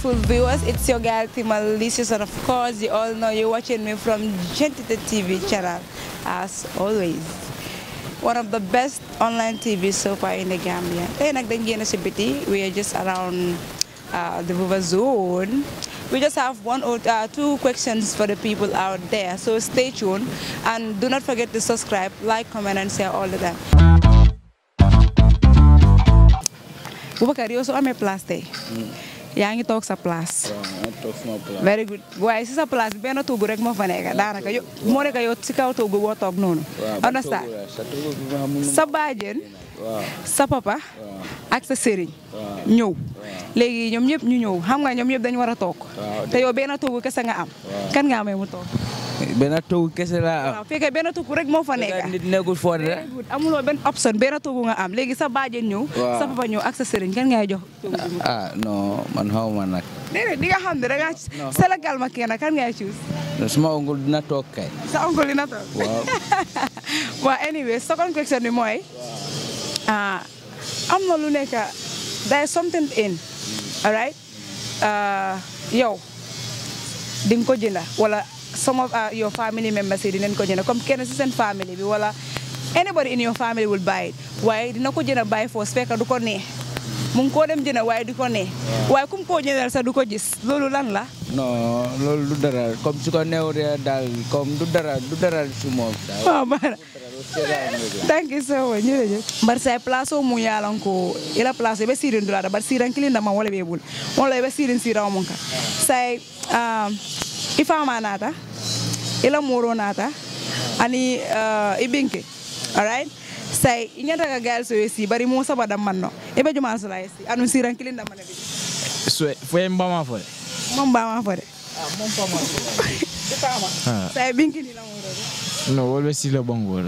wonderful viewers. It's your girl Timal Licious, and of course, you all know you're watching me from Gentita TV channel, as always. One of the best online TV so far in the Gambia. Then again, we are just around uh, the Buba zone. We just have one or uh, two questions for the people out there. So stay tuned and do not forget to subscribe, like, comment, and share all the time. Boubacar yow soo amee place tey yaa ngi toog sa place very good waaye si sa place bi benn toogu rek moo fa nekk daanaka yo moo nekk yow si kaw toogu boo toog noonu understand sa baajen sa papa ak sa sëriñ ñëw léegi ñoom ñëpp ñu ñëw xam nga ñoom ñëpp dañu war a toog te yow benn toogu kese nga am kan nga amee mu toog benn toogu kese laa am. waaw fekkee benn toogu rek moo fa nekk nit nekkul foo de. very good amuloo benn option benn toogu nga am léegi sa baajen ñëw Waaw. sa papa ñëw ak sa sëriñ kan ngay jox toogu bi mu ah non man xaw ma nag. déedéet di nga xam ne da ngaa Sénégal ma kenn kan ngay choose suma ongul dina toog kay. sa oncle dina toog waaw. waaw anyway second question bi mooy ah am na lu nekk there is something in alright ah, yow di nga ko jënda wala some of ah, your family members yi dinañ ko jënda comme kenn si seen family bi wala anybody in your family will buy it waaye dina ko jënda buy force fekk du ko neex mu ngi koo dem jënda waaye du ko neex waaye kum koo jëndal sax du ko gis loolu lan la non loolu du dara comme su ko neewee daal comme du dara du dara su moom daal. waaw baax na thank you so much jërëjëf bar say place o mu yalan ko ila place be sirin dulata bar siran kilinda ma wala be bul wala be sirin sira mun ka say um ifama nata ila moro nata ani uh, ibinke all right say inyata ka gal so yesi bari mo saba dam manno e be juma so la yesi anu siran kilinda mana be Swe, fue en Bama fue. mom ba ma fode ah mom pa ma ifama say binki ni la moro No, vuelve si lo pongo.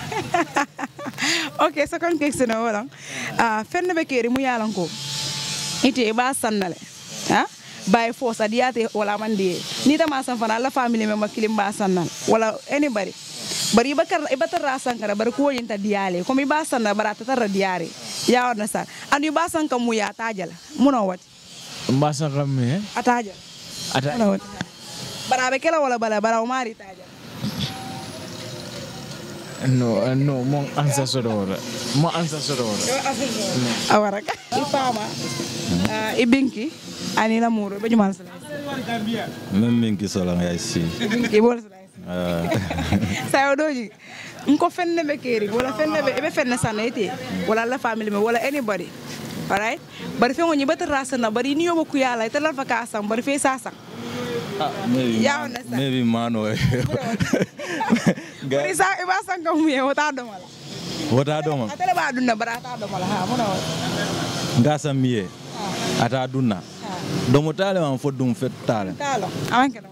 ok second question o waɗon ah, fenne ɓe keeri mu yalan ko ite ɓa sannale ha bay fo sa diyate wala man diye ni tama san fana alla famille me makkilim ba sannal wala anybody bari iba kar iba tarra sankara bari ko yinta diyale comme iba sanna bara tatarra diyare ya wadna sa andu iba sanka mu ya tajala muno wat Mbasa kami eh. atajal Ada muno wat bara be kela wala bala bara o mari tajal no eh, no mon ancestors. Mon ancestors. awaraka i fama ah, i binki ani la muro ɓe jumal sala Même min ki solan ya si. i bol sala Ah, sayo ɗoji nko fenne ɓe keeri wala fenne ɓe eɓe fenne sanna ite wala alla famille me wala anybody alright bari fe ngoñi ɓata rasana bari ni yoɓo kuyala ite lalfa ka sang bari fe sa sang maybe, Yeah, I understand. maybe mano. bari sa iɓa sanga muye wota domala Wata doma. atele ɓa ɗumna bara ata domala ha mona wat Ngasa miye. Ata dunna. Domo tale man fo dum fet tale. talo awankene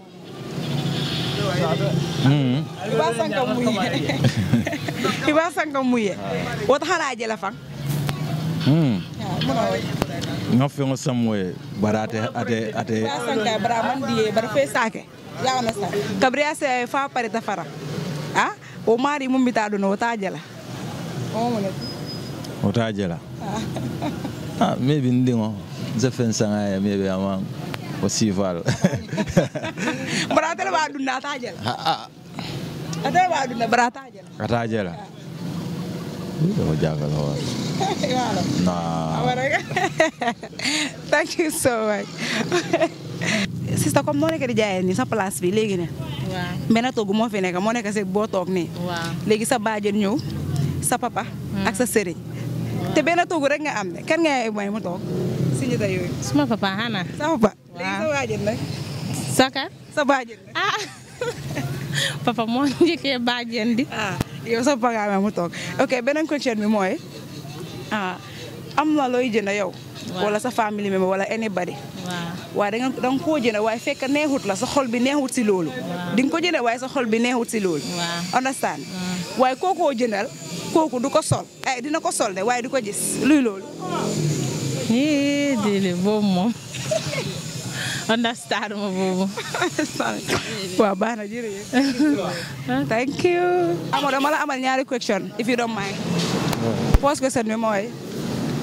Mm. iɓa sanga muye iɓa sanga muye wota hana jela fan Mm. mona wat Nga fengo samwe barate ate ate sanka bara man diye bara fe sake ya understand kabriya se fa pare ta fara ah o mari mum bita do no ta jala o mo ne wata jela. Ah, maybe ndingo. Zefen sanga ya maybe amang o sival. bara tele ba dunna ta jala Ah, atele ba dunna bara ta jala ata jela. Ko jagal ho. wala Nah. awara thank you so much sista comme moo nekk di jaayee ni sa place bi léegi ne waaw benn toogu moo fi nekk moo nekk si boo toog nii waaw léegi sa baajen ñëw sa papa ak sa sëriñ te benn toogu rek nga am ne kan nga may mu toog si ñu yooyu suma papa hana sa papa léegi Waaw. sa baajen nag saka sa baajen nag ah papa moo njëkkee bàjjen di ah yow sa papa nga amee mu toog ok beneen question bi mooy ah am na looy jënd yow Waaw. wala sa famille member wala anybody waaw waaye da nga da nga koo jënd waaye fekk neexut la sa xol bi neexut si loolu di nga ko jënd waaye sa xol bi neexut si loolu Waaw. understand waaye kookoo jëndal kooku du ko sol ay dina ko sol de waaye du ko gis luy loolu ii dili boobu moom understand ma boobu waaw baax na jërëjëf thank you Amadou dama la amal ñaari question if you don't mind first question bi mooy ah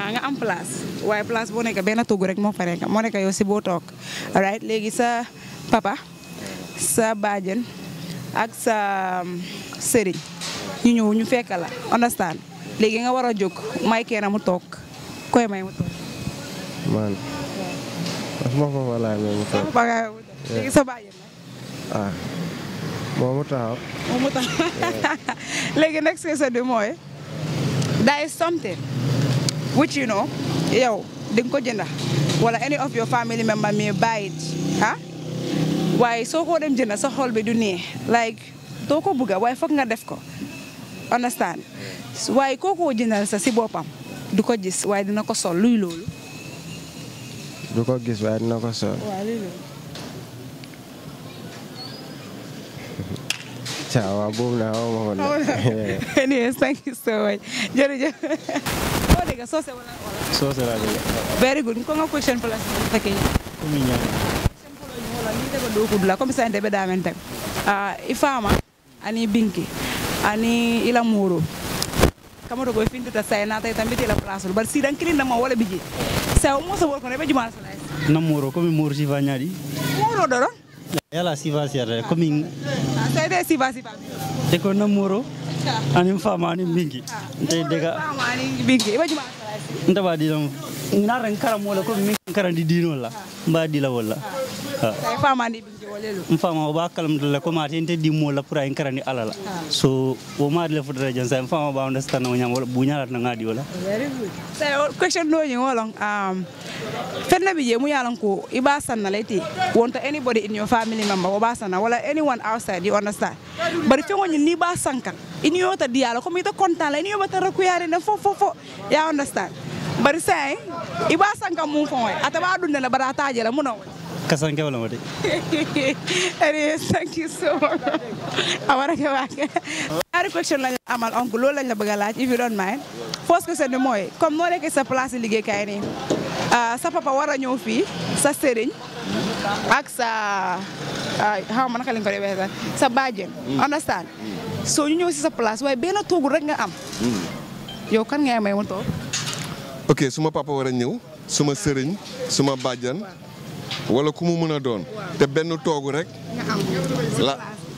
ah nga am place waaye place boo nekk benn toogu rek moo fa nekk moo nekk yow si boo toog alright léegi sa papa sa baajen ak sa um, sëriñ ñu ñëw ñu fekk la understand léegi nga war a jóg may kenn mu toog koy may mu toog man suma papa laa may mu toog papa nga mu toog léegi sa baajen nag ah moo mu taxaw moom mu tax léegi next question bi mooy there is something which you know yow di nga ko jënda wala any of your family member may buy it ah waaye soo ko dem jënda sa xol bi du neex like doo ko bëgga waaye foog nga def ko understand waaye koo ko jëndal sa si boppam du ko gis waaye dina ko sol luy loolu du ko gis waaye dina ko sol waaw luy loolu caa waaw boobu naa xaw ma ko nag anyways thank you so much jërëjëf boo dégg soose wala wala soose laa dégg very good ko nga question place fekkee komi ñaan wala ni daga do kudula comme ça ndebe da men tak ah ifama ani binki ani ila muro kama to go fintuta say na tay tambiti la place bar si dan kilin ma wala biji sa mo sa wor ko ne be juma sa lay namoro komi moro sifa ñaadi muro do don yala sifa siyata komi say de si ba si ba te ko namoro anin fama anin binki nte dega fama ani binki be juma sa lay ntaba dilam naren karam wala komi min karandi dino la mba dila wala say fama ani binki wala lu mfama o ba kalam dala ko mate nte dimmo la pour ay karandi alala so o ma dila fudara jan sa mfama ba understand no nyam wala buñala na ngadi wala very good say question do ni wolong um fenna bi je mu yalan ko iba sanna leti wonto anybody in your family member o ba sanna wala anyone outside you understand bari fe ngoni ni ba sankan ini yota diala ko mi to kontan la ini yo bata rakuyare na fo fo fo ya understand bari say iba sankan mu fo ata ba dunde la bara taje la mu no kasanke wala mate Anyways, thank you so much. Awara ke wake. Ñaari question lañ amal oncle loolu lañ la bëgg a laaj if you don't mind. First question bi mooy comme noo nekkee sa place liggéeykaay nii ah, sa papa war a ñëw fii sa sëriñ ak sa ah, xaw ma naka lañ ko dee waxee sax sa bàjjen. understand soo ñu ñëw si sa place waaye benn toogu rek nga am. yow kan ngay may mu toog. ok suma papa war a ñëw suma sëriñ suma bàjjan wala ku mu mën a doon te benn toogu rek nga am. la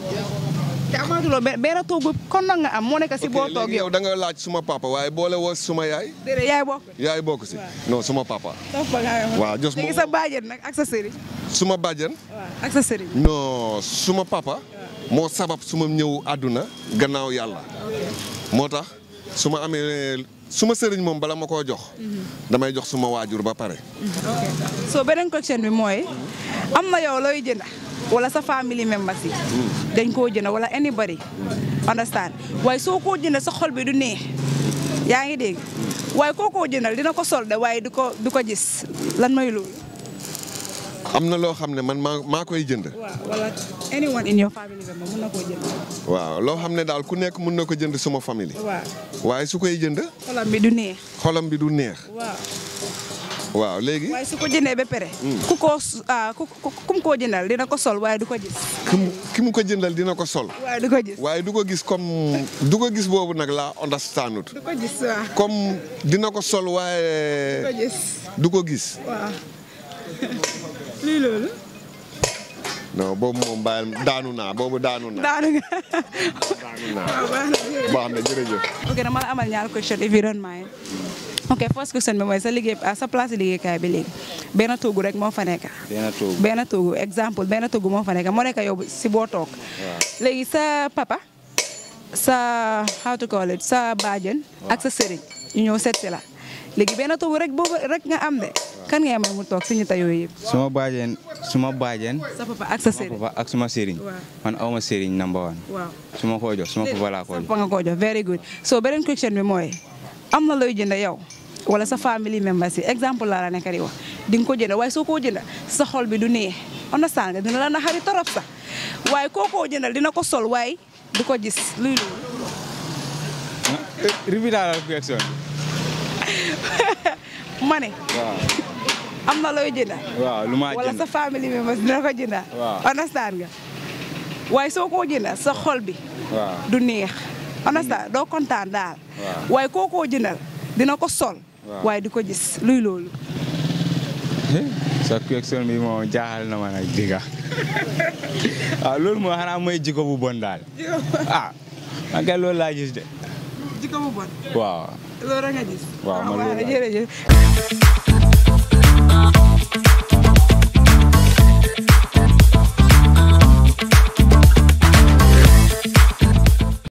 te amaatuloo benn benn toogu kon nag nga am moo nekk si boo ok toog léegi yow. yow da nga laaj suma papa waaye boole woo suma yaay déedéet yaay bokk. yaay bokk si non suma papa toog ba nga waaw jos léegi moom sa bàjjen nag ak sa sëriñ. suma bàjjan waaw ak sa sëriñ. non suma papa moo sabab suma ñëw àdduna gannaaw yàlla moo tax su ma amee suma sëriñ moom bala ma koo jox damay jox suma waajur ba pare so beneen question bi mooy am na yow looy jënda wala sa family members yi dañ koo jënda wala anybody understand waaye soo koo jënda sa xol bi du neex yaa ngi dégg waaye koo koo jëndal dina ko sol de waaye du ko du ko gis lan mooy loolu. am na loo xam ne man maa maa koy jënd waaw wala anyone in your family member mun na koo jënd. waaw loo xam ne daal ku nekk mun na ko jënd suma famille waaw waaye su koy jënd xolam bi du neex. xolam bi du neex waaw waaw léegi waaye su ko jëndee ba pare. ku ko ah ku ku ku mu koo jëndal dina ko sol waaye du ko gis. ki mu ki mu ko jëndal dina ko sol waaye du ko gis. waaye du ko gis comme du ko gis boobu nag laa understandut du ko gis waaw. comme dina ko sol du ko waaye gis du ko gis waaw. lii loolu. non boobu moom bàyyi daanu naa boobu daanu naa daanu nga. daanu naa baax na jërëjëf ok dama la amal ñaar question if you don't mind. ok first question bi mooy sa liggéey ah, sa place liggéeykaay bi léegi benn toogu rek moo fa nekk. benn toogu benn toogu exemple benn toogu moo fa nekk moo nekk yow si boo toog. léegi sa papa sa how to call it sa baajen ak sa sëriñ ñu ñëw seet si la léegi benn toogu rek boobu rek nga am de kan ngay may mu toog si ñu yooyu yëpp. suma baajen suma baajen sa papa ak sa sëriñ. papa ak suma sëriñ Waaw. man awma sëriñ number one waaw. suma ko jox suma papa laa ko sa jox papa nga koo jox very good so beneen question bi mooy am na looy jënd yow wala sa family members yi exemple laa la nekk di wax di nga ko jënd waaye soo koo jënd sa xol bi du neex understand nga dina la naxari torop sax waaye koo koo jëndal dina ko sol waaye du ko gis luy loolu repeat la question ma ne waaw am na looy jënd waaw lu ma wala jënd sa family members dina ko jënd Waaw. understand nga waaye soo koo jëndal sa xol bi waaw du neex understand doo kontaan daal Waaw. waaye koo koo jëndal dina ko sol Waaw. waaye di ko gis luy loolu sa question bi moom jaaxal na ma nag digga waaw loolu moo xanaa mooy jikko bu bon daal ah man kay loolu laa gis de jikko bu bon waaw loolu nga gis Waaw, man waaw loolu laa- jërëjëf